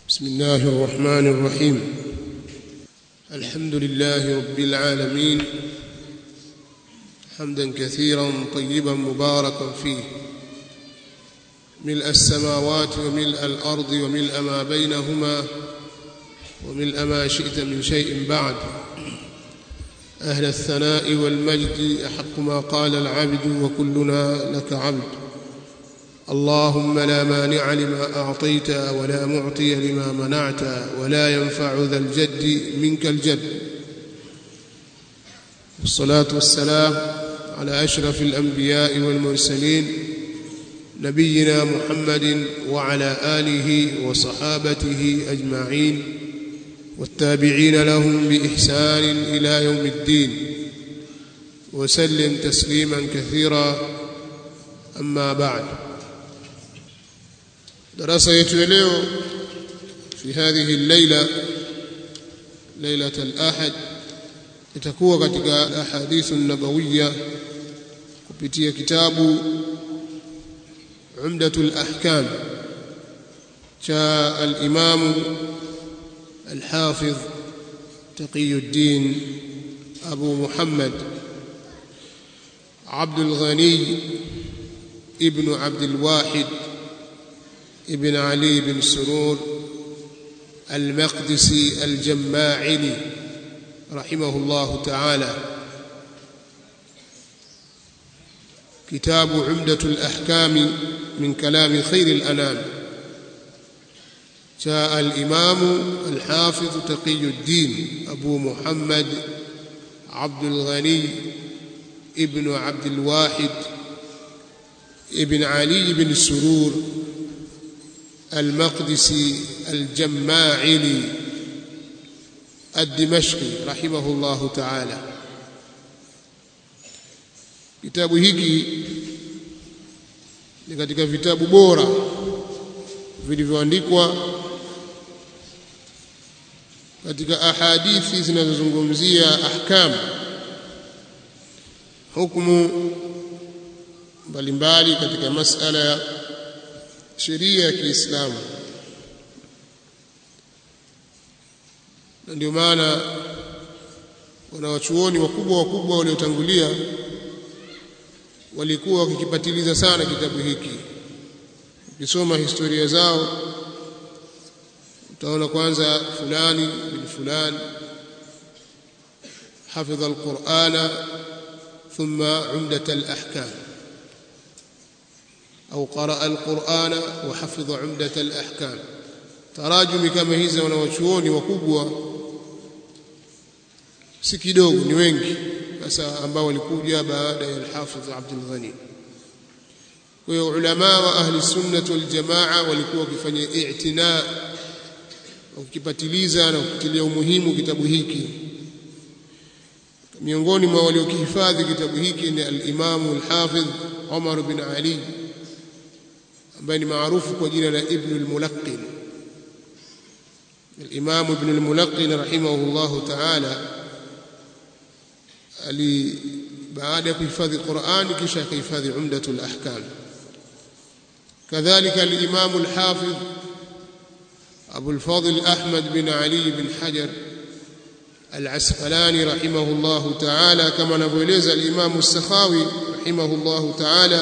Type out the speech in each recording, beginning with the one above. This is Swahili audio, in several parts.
بسم الله الرحمن الرحيم الحمد لله رب العالمين حمدا كثيرا طيبا مباركا فيه ملء السماوات وملء الارض وملء ما بينهما وملء ما شئت من شيء بعد اهل الثناء والمجد احق ما قال العبد وكلنا لك عبد اللهم لا مانع لما اعطيت ولا معطي لما منعت ولا ينفع ذا الجد منك الجد والصلاه والسلام على اشرف الانبياء والمرسلين نبينا محمد وعلى اله وصحابته اجمعين والتابعين لهم باحسان الى يوم الدين وسلم تسليما كثيرا اما بعد darasa yetu ya leo fi hadhihi al-laila lailat al-ahad itakuwa katika ahadithu nabawiyya kupitia kitabu umdatul ahkam cha al-imam al-hafiz taqiyuddin abu muhammad عبد الغني ابن عبد الواحد ابن علي بن سرور المقدسي الجماعلي رحمه الله تعالى كتاب عمدة الأحكام من كلام خير الأنام جاء الإمام الحافظ تقي الدين أبو محمد عبد الغني ابن عبد الواحد ابن علي بن سرور المقدسي الجماعلي الدمشقي رحمه الله تعالى kitabu hiki ni katika vitabu bora vilivyoandikwa katika ahadithi zinazozungumzia ahkam hukumu mbalimbali katika masala ya sheria ya Kiislamu na ndio maana wanawachuoni wakubwa wakubwa waliotangulia walikuwa wakikipatiliza sana kitabu hiki ukisoma historia zao utaona kwanza fulani bin fulani حفظ القرآن ثم عمدة الأحكام أو قرأ القرآن وحفظ عمدة الأحكام تراجم كما hizi wanawachuoni wakubwa si kidogo ni wengi sasa ambao walikuja baada ya al-Hafidh Abdul Ghani kwa hiyo ulama wa ahli sunnah wal jamaa walikuwa wakifanya i'tina wakipatiliza na kutilia umuhimu kitabu hiki miongoni mwa waliokihifadhi kitabu hiki ni al-Imam al-Hafidh Umar bin Ali ambaye ni maarufu kwa jina la Ibn al-Mulaqqin al-Imam Ibn al-Mulaqqin rahimahullah ta'ala ali baada ya kuhifadhi Qur'an kisha akahifadhi Umdatul Ahkam kadhalika al-Imam al-Hafiz Abu al-Fadl Ahmad bin Ali bin Hajar al-Asqalani rahimahullah ta'ala kama anavyoeleza al-Imam al-Sakhawi rahimahullah ta'ala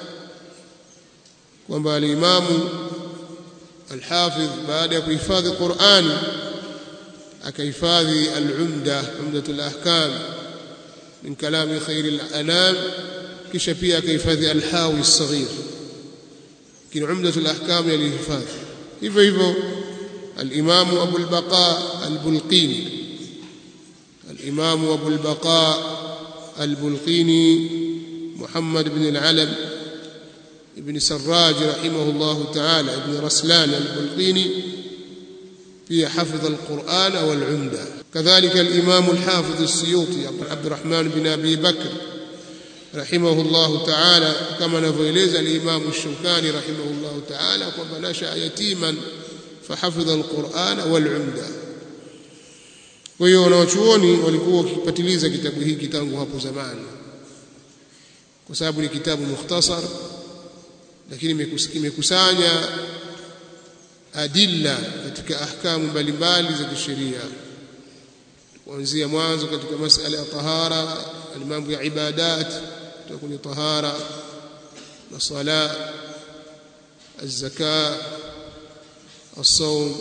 kwamba alimamu alhafidh baada ya kuhifadhi Qur'an akahifadhi al-umda umdatul ahkam min kalami khairil anam kisha pia akahifadhi al-hawi as-saghir kin umdatul ahkam yalihifadhi hivyo hivyo al-imamu Abu al-Baqa al-Bulqini al-imamu Abu al-Baqa al-Bulqini Muhammad ibn al-Alam ابن سراج رحمه الله تعالى ابن رسلان البلقيني في حفظ القرآن والعمدة كذلك الإمام الحافظ السيوطي عبد الرحمن بن أبي بكر رحمه الله تعالى كما نفيلز الإمام الشوكاني رحمه الله تعالى وما نشأ يتيما فحفظ القرآن والعمدة kwa hiyo wanawachuoni walikuwa wakipatiliza kitabu hiki tangu hapo zamani kwa sababu ni kitabu mukhtasar lakini imekusanya adilla katika ahkamu mbalimbali za kisheria kuanzia mwanzo katika masala ya tahara na mambo ya ibadat kutoka kwenye tahara na sala الزكاه الصوم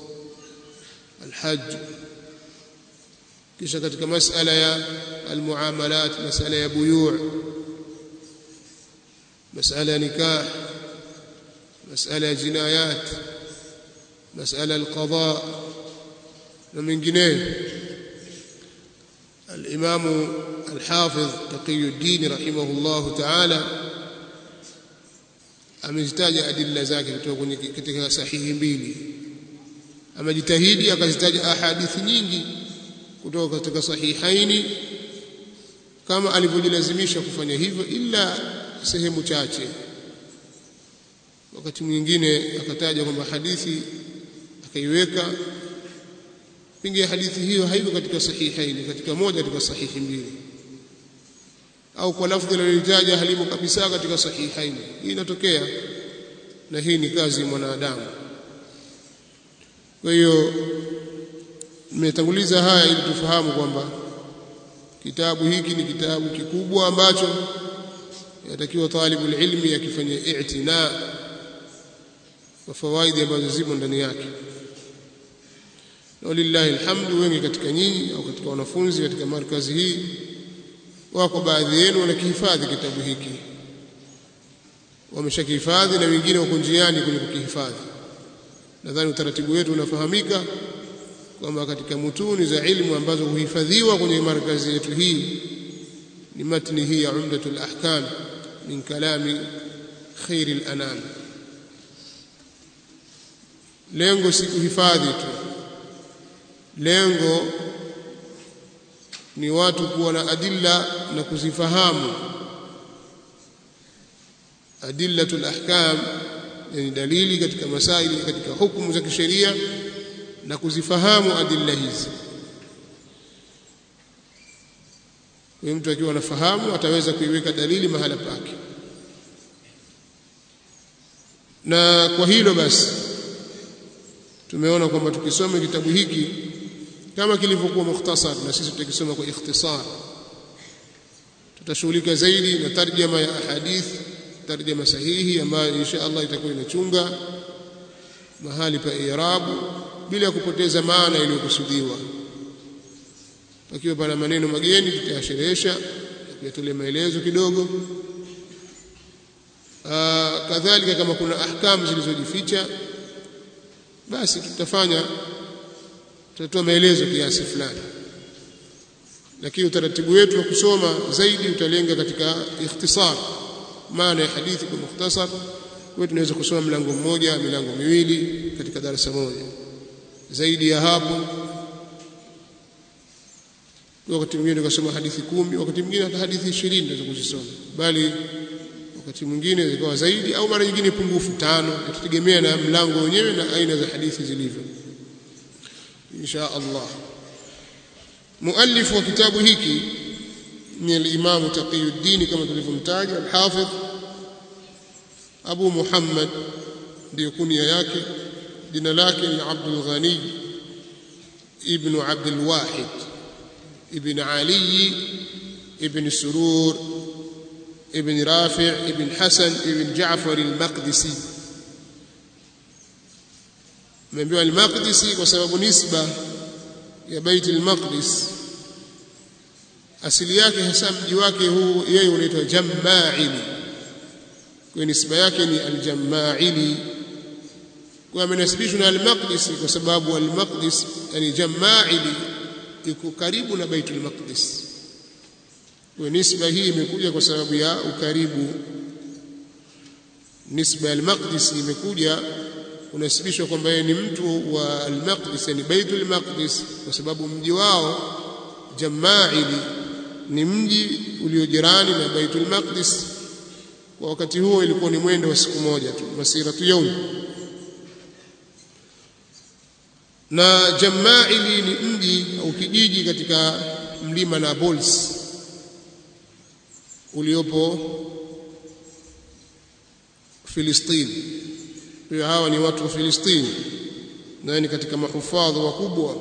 الحج kisha katika masala ya almuamalat masala ya buyu' masala ya nikah masala ya jinayat masala alqada na mengineyo الإمام الحافظ تقي الدين رحمه الله تعالى amezitaja adilla zake kutoka kwenye katika sahihi mbili amejitahidi akazitaja ahadithi nyingi kutoka katika sahihaini kama alivyojilazimisha kufanya hivyo ila sehemu chache wakati mwingine akataja kwamba hadithi akaiweka pengine hadithi hiyo haiko katika sahihaini katika moja katika sahihi mbili au kwa lafdhi alilotaja halimo kabisa katika sahihaini hii inatokea na hii ni kazi ya mwanadamu kwa hiyo nimetanguliza haya ili tufahamu kwamba kitabu hiki ni kitabu kikubwa ambacho yatakiwa talibul ilmi akifanya i'tina kwa fawaidi ambazo zimo ndani yake na walillahi alhamdu wengi katika nyinyi au katika wanafunzi katika markazi hii wako baadhi yenu wanakihifadhi kitabu hiki wameshakihifadhi na wengine wako njiani kwenye kukihifadhi nadhani utaratibu wetu unafahamika kwamba katika mutuni za ilmu ambazo huhifadhiwa kwenye markazi yetu hii ni matni hii ya umdatul ahkam min kalami khairil anam lengo si kuhifadhi tu lengo ni watu kuwa na adilla na kuzifahamu adillatul ahkam yani dalili katika masaili katika hukumu za kisheria na kuzifahamu adilla hizi kwa mtu akiwa anafahamu ataweza kuiweka dalili mahala pake na kwa hilo basi tumeona kwamba tukisoma kitabu hiki kama kilivyokuwa mukhtasar na sisi tutakisoma kwa ikhtisar tutashughulika zaidi na tarjama ya ahadith tarjama sahihi ambayo insha Allah itakuwa inachunga mahali pa i'rabu bila kupoteza maana iliyokusudiwa pakiwa pana maneno mageni tutayasherehesha na kuyatolea maelezo kidogo kadhalika kama kuna ahkamu zilizojificha basi tutafanya tutatoa maelezo kiasi fulani lakini utaratibu wetu wa kusoma zaidi utalenga katika ikhtisar maana ya hadithi kwa mukhtasar wewe tunaweza kusoma mlango mmoja milango miwili katika darasa moja zaidi ya hapo wakati mwingine tukasoma hadithi kumi wakati mwingine hata hadithi ishirini tunaweza kuzisoma bali wakati mwingine zikawa zaidi au mara nyingine pungufu tano itategemea na mlango wenyewe na aina za hadithi zilivyo insha Allah muallif wa kitabu hiki ni al-Imam Taqiyuddin kama tulivyomtaja al-Hafidh Abu Muhammad ndio kunia yake jina lake ni Abdul Ghani ibn Abdul Wahid ibn Ali ibn Surur ibn Rafi' ibn Hasan ibn Ja'far al-Maqdisi Nimeambiwa al-Maqdisi kwa sababu nisba ya Bait al-Maqdis asili yake hasa mji wake huu yeye unaitwa Jamma'ili kwa nisba yake ni al-Jamma'ili kwa amenasibishwa na al-Maqdis kwa sababu al-Maqdis yani Jamma'ili iko karibu na Baitul Maqdis kwa nisba hii imekuja kwa sababu ya ukaribu nisba al-Maqdis imekuja unasibishwa kwamba yeye ni mtu wa al-Maqdis yani Baitul Maqdis kwa sababu mji wao Jamma'ili ni mji uliojirani na Baitul Maqdis kwa wakati huo ilikuwa ni mwendo wa siku moja tu masiratu yaum na Jamma'ili ni mji au kijiji katika mlima Nablus uliopo Filistini. Kwa hawa ni watu wa Filistini. naye ni katika mahufadhi wakubwa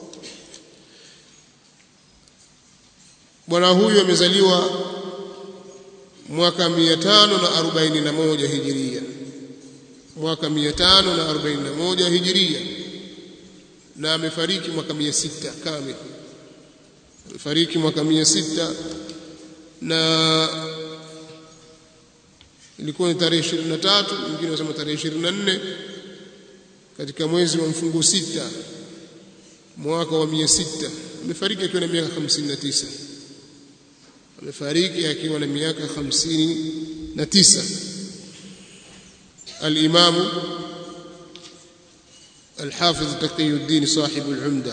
bwana huyu amezaliwa mwaka 541 hijiria mwaka 541 hijiria na amefariki mwaka 600 kamili amefariki mwaka 600 na ilikuwa ni tarehe 23 wengine wanasema tarehe 24 katika mwezi wa mfungo sita mwaka wa 600 amefariki akiwa na miaka 59 amefariki akiwa na miaka 59 الإمام الحافظ تقي الدين صاحب العمدة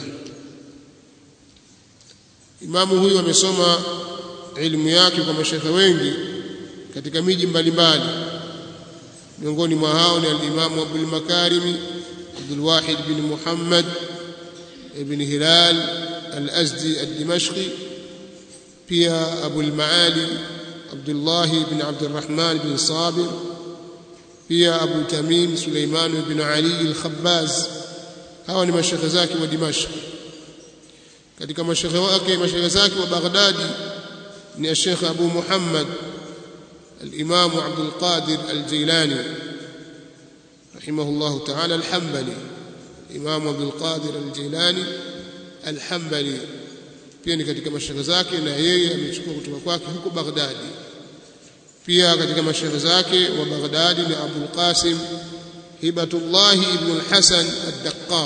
imamu huyu amesoma elimu yake kwa mashekhe wengi katika miji mbalimbali miongoni mwa hao ni al-Imam Abdul Makarimi Abdul Wahid bin Muhammad ibn Hilal al-Azdi al-Dimashqi pia Abu al-Maali Abdullah ibn Abdurrahman bin Sabir pia Abu Tamim Suleiman ibn Ali al-Khabbaz hawa ni mashekhe zake wa Dimashq katika mashekhe wake mashekhe zake wa Baghdadi ni Sheikh Abu Muhammad الإمام عبد القادر الجيلاني رحمه الله تعالى الحنبلي الإمام عبد القادر الجيلاني الحنبلي pia ni katika mashaikh zake na yeye amechukua kutoka kwake huko Baghdadi pia katika mashaikh zake wa Baghdadi ni Abu Qasim Hibatullah ibn al-Hasan ad-Daqqaq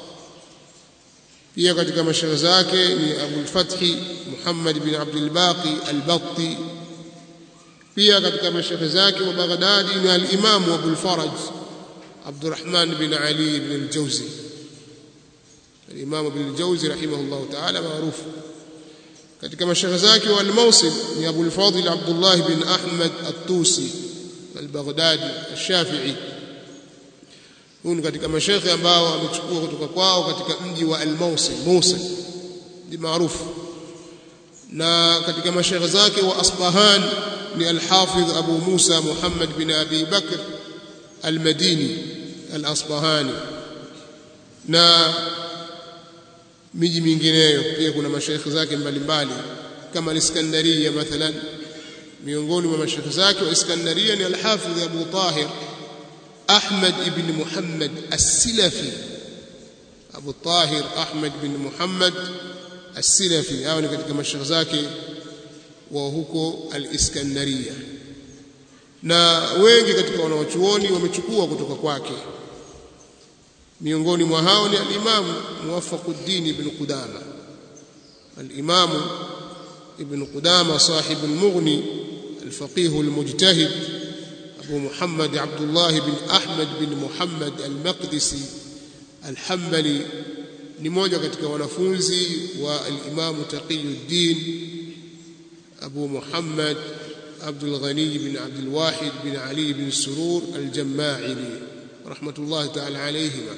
pia katika mashaikh zake ni Abu al-Fath Muhammad ibn Abdul Baqi al-Batti pia katika mashaikh zake wa Baghdadi ni al-Imam Abu al-Faraj Abdurrahman bin Ali ibn al-Jawzi al-Imam Ibn al-Jawzi rahimahullah ta'ala maarufu katika mashaikh zake wa al-Mawsil ni Abu al-Fadil Abdullah bin Ahmad at-Tusi al-Baghdadi al-Shafi'i huyu katika mashaikh ambao amechukua kutoka kwao katika mji wa al-Mawsil Mosul ni maarufu na katika mashaikh zake wa Asbahan ni al-Hafidh Abu Musa Muhammad bin Abi Bakr al-Madini al-Asbahani na miji mingineyo pia kuna mashaikh zake mbalimbali kama al-Iskandaria mathalan miongoni mwa mashaikh zake wa Iskandaria ni al-Hafidh Abu Tahir Ahmad ibn Muhammad as-Silafi Abu Tahir Ahmad ibn Muhammad as-Silafi hao ni katika mashaikh zake wa huko al-Iskandaria na wengi katika wanawachuoni wamechukua kutoka kwake miongoni mwa hao ni al-Imam Muwaffaquddin ibn Qudama al-Imam ibn Qudama sahib al-Mughni al-faqih al-mujtahid Abu Muhammad Abdullah bin Ahmad bin Muhammad al-Maqdisi al-Hanbali ni mmoja katika wanafunzi wa al-Imam Taqiyuddin Abu Muhammad عبد الغني بن عبد الواحد بن علي بن سرور الجماعلي رحمة الله تعالى عليهما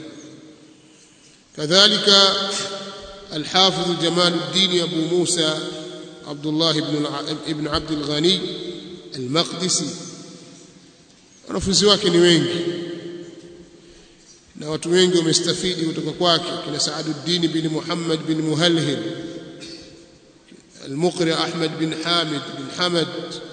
كذلك الحافظ جمال الدين أبو موسى عبد الله بن ابن عبد الغني المقدسي wanafunzi wake ni wengi na watu wengi wamestafidi kutoka kwake kina Saaduddin bin Muhammad bin Muhalhil المقرئ أحمد بن حامد بن حمد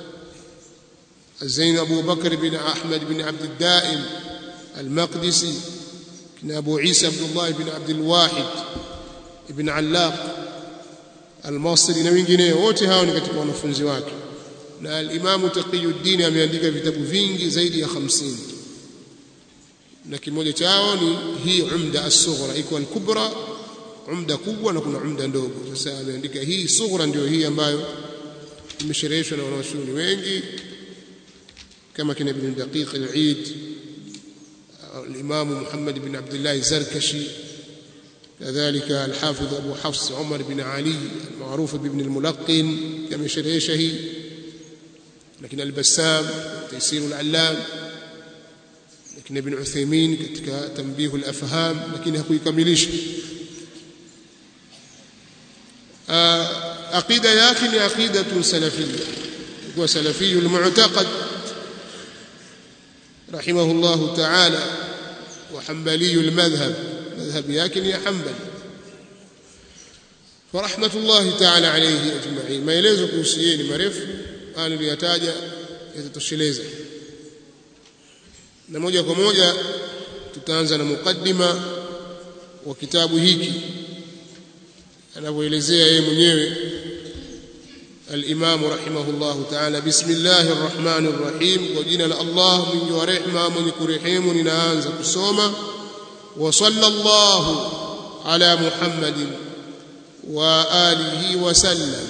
الزين أبو بكر بن أحمد بن عبد الدائم المقدسي كان أبو عيسى عبد الله بن عبد الواحد بن علاق المصري na wengineo wote hao ni katika wanafunzi wake na al-Imam Taqiyuddin ameandika vitabu vingi zaidi ya 50 na kimoja chao ni hii Umda as-Sughra iko al-Kubra umda kubwa na kuna umda ndogo sasa ameandika hii sughra ndio hii ambayo imeshereheshwa na wanawachuoni wengi كما كان ابن دقيق العيد الإمام محمد بن عبد الله الزركشي كذلك الحافظ أبو حفص عمر بن علي المعروف بابن الملقن كما شريشه لكن البسام تيسير العلام لكن ابن عثيمين كتك تنبيه الأفهام لكن هكو يكمليش عقيدة ياكن عقيدة سلفية هو سلفي المعتقد رحمه الله تعالى وحنبلي المذهب madhhabi yake ni ya Hanbali wa rahmatullahi ta'ala alayhi ajma'in maelezo kuhusu yeye ni marefu haya niliyotaja yatatosheleza na moja kwa moja tutaanza na mukaddima wa kitabu hiki anavyoelezea yeye mwenyewe الإمام رحمه الله تعالى بسم الله الرحمن الرحيم وجينا الله من ورحمة من كرحيم ننانز كسوما وصلى الله على محمد وآله وسلم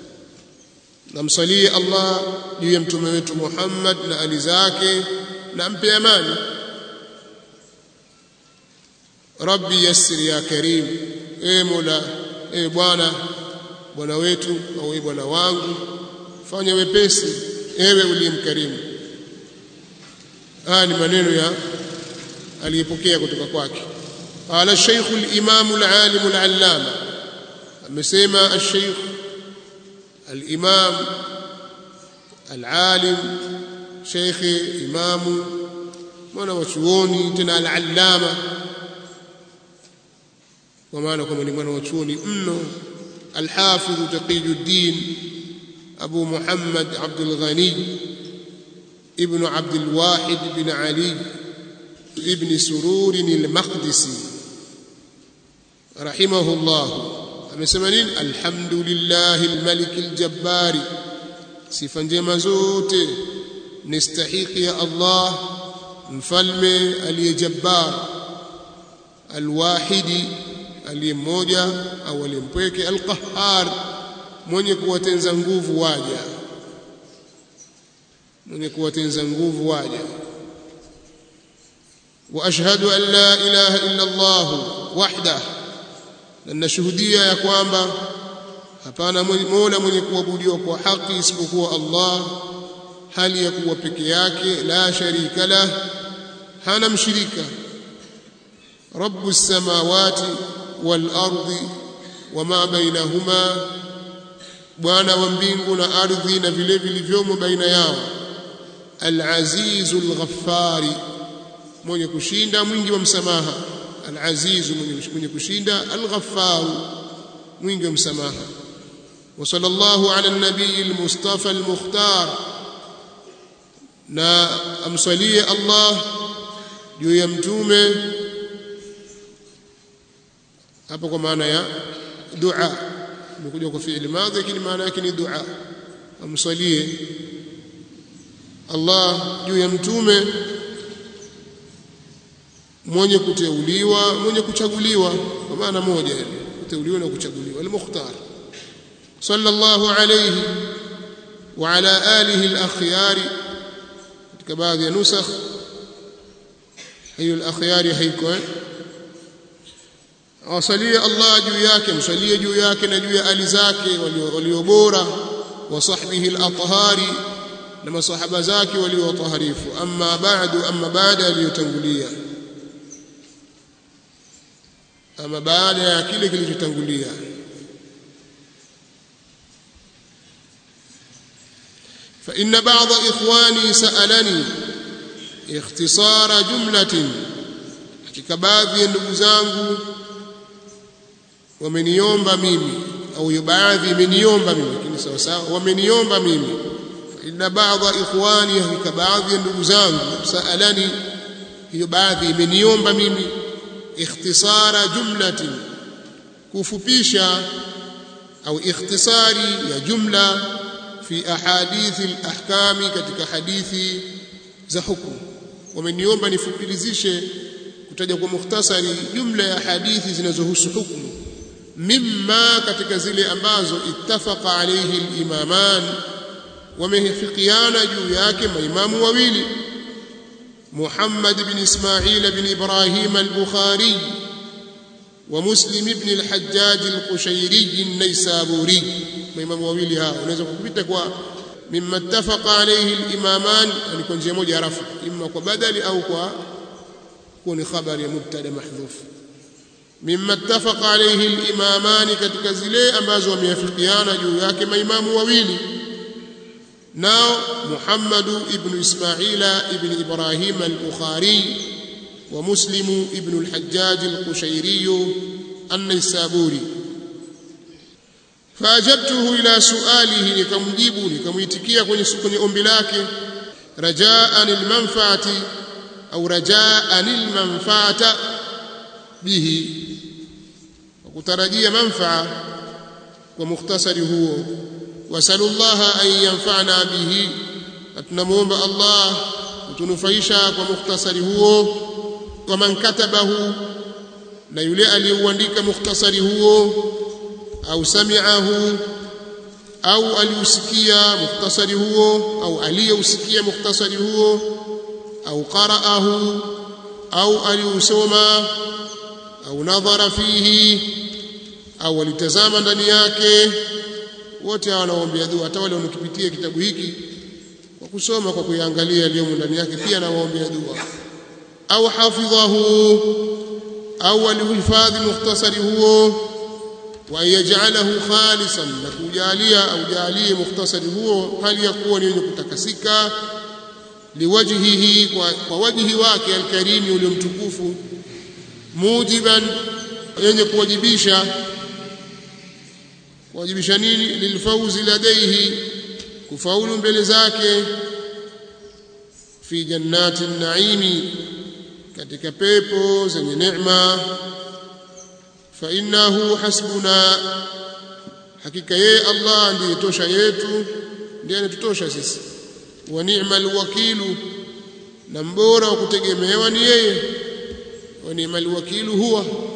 نمصلي الله ليمتمت محمد لآل زاكي نمبي أماني ربي يسر يا كريم اي مولا اي بوانا bwana wetu au ewe bwana wangu fanya wepesi ewe uliyemkarimu haya ni maneno ya aliyepokea kutoka kwake qala shaykh al-imam al-alim al-allama amesema al-shaykh al-imam al-alim shaykh imamu mwana wa chuoni tena al-allama kwa maana kwamba ni mwana wa chuoni mno الحافظ تقي الدين أبو محمد عبد الغني ابن عبد الواحد بن علي ابن سرور المقدسي رحمه الله amesema الحمد لله الملك الجبار sifa njema zote nistahiki ya Allah mfalme aliyejabbar alwahidi aliye mmoja au aliyempweke alqahar mwenye kuwatenza nguvu waja mwenye kuwatenza nguvu waja wa ashhadu an la ilaha illa Allah wahda na nashuhudia ya kwamba hapana mola mwenye kuabudiwa kwa haki isipokuwa Allah hali ya kuwa peke yake la sharika lah hana mshirika رب السماوات والارض وما بينهما bwana wa mbingu na ardhi na vile vilivyomo baina yao al-azizul ghaffari mwenye kushinda mwingi wa msamaha al-aziz mwenye kushinda al-ghaffar mwingi wa msamaha wa sallallahu ala an-nabiy al-mustafa al-mukhtar na amsalie Allah juu ya mtume hapo kwa maana ya dua imekuja kwa fi'li madhi lakini maana yake ni dua amsalie Allah juu ya mtume mwenye kuteuliwa mwenye kuchaguliwa kwa maana moja yani kuteuliwa na kuchaguliwa al-mukhtar sallallahu alayhi wa ala alihi al-akhyari katika baadhi ya nusakh hiyo al-akhyari haiko eh awasalie Allah juu yake msalie juu yake na juu ya ali zake walio bora wa sahbihi al-athhari na masahaba zake walio taharifu amma ba'du amma baada aliyotangulia ama baada ya kile kilichotangulia فإن بعض إخواني سألني اختصار جملة hakika baadhi ya ndugu zangu wameniomba mimi au baadhi imeniomba mimi lakini sawa sawa wameniomba mimi inna baadha ikhwani hakika baadhi ya ndugu zangu saalani hiyo baadhi imeniomba mimi ikhtisara jumlatin kufupisha au ikhtisari ya jumla fi ahadithi alahkami katika hadithi za hukumu wameniomba nifupilizishe kutaja kwa mukhtasari jumla ya hadithi zinazohusu hukumu mimma katika zile ambazo ittafaqa alayhi al-imaman wamehifikiana juu yake maimamu wawili Muhammad ibn Ismail ibn Ibrahim al-Bukhari wa Muslim ibn al-Hajjaj al-Qushayri an-Naysaburi maimamu wawili hao unaweza kupita kwa mimma ittafaqa alayhi al-imaman ni kwa njia moja rafu imma kwa badali au kwa kuwa ni khabari ya mubtada mahdhuf mimma ittafaqa alayhi al-imamani katika zile ambazo wameafikiana juu yake maimamu wawili nao Muhammad ibn Ismaila ibn Ibrahim al-Bukhari ومسلم ابن الحجاج القشيري النيسابوري فأجبته إلى سؤاله nikamjibu nikamuitikia kwenye kwenye ombi lake rajaan almanfaati au rajaan almanfaata bihi kutarajia manfaa kwa mukhtasari huo wasalullaha an yanfa'ana bihi tunamuomba Allah kutunufaisha kwa mukhtasari huo wa man katabahu na yule aliyeuandika mukhtasari huo au sami'ahu au aliusikia mukhtasari huo au aliyeusikia mukhtasari huo au qara'ahu au aliusoma au nadhara fihi au alitazama ndani yake wote hawa wanaombea dua hata wale wanaokipitia kitabu hiki kwa kusoma kwa kuiangalia yaliyomo ndani yake pia nawaombea dua au hafidhahu au alihifadhi mukhtasari huo wa yaj'alahu khalisan na kujalia au jalie mukhtasari huo hali ya kuwa ni wenye kutakasika liwajhihi kwa, kwa wajhi wake alkarimi uliomtukufu mujiban yenye kuwajibisha kuwajibisha nini lilfauzi ladaihi kufaulu mbele zake fi jannati naimi katika pepo zenye neema fa innahu hasbuna hakika yeye Allah ndiye tosha yetu ndiye anatutosha sisi wa ni'mal wakilu na mbora wa kutegemewa ni yeye wa ni'mal wakilu huwa